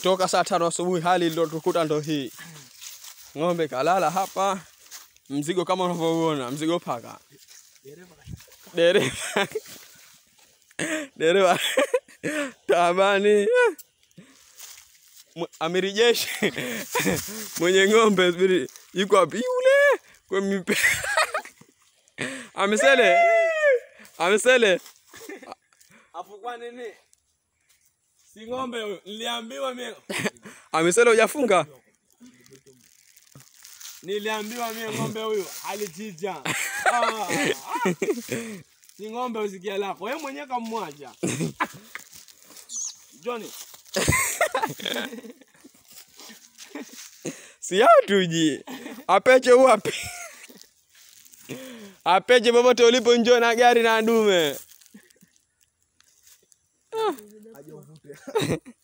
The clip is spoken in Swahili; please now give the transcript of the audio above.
toka saa tano asubuhi hali ndo tukuta ndo hii ng'ombe kalala hapa mzigo kama unavyoona mzigo paka dereva dereva tabani Mw- amiri jeshi mwenye ng'ombe subiri yuko wapi yule kwa mipe amesele amesele Afu kwa nini? Si ng'ombe huyu. Niliambiwa mimi. amesele hujafunga Niliambiwa mimi ng'ombe huyu alichinja. Ah. Si ng'ombe usikia lako. Wewe mwenyewe kamwacha. Johnny, si yao tuji apeche uwapi apeche popote ulipo njoo na gari na dume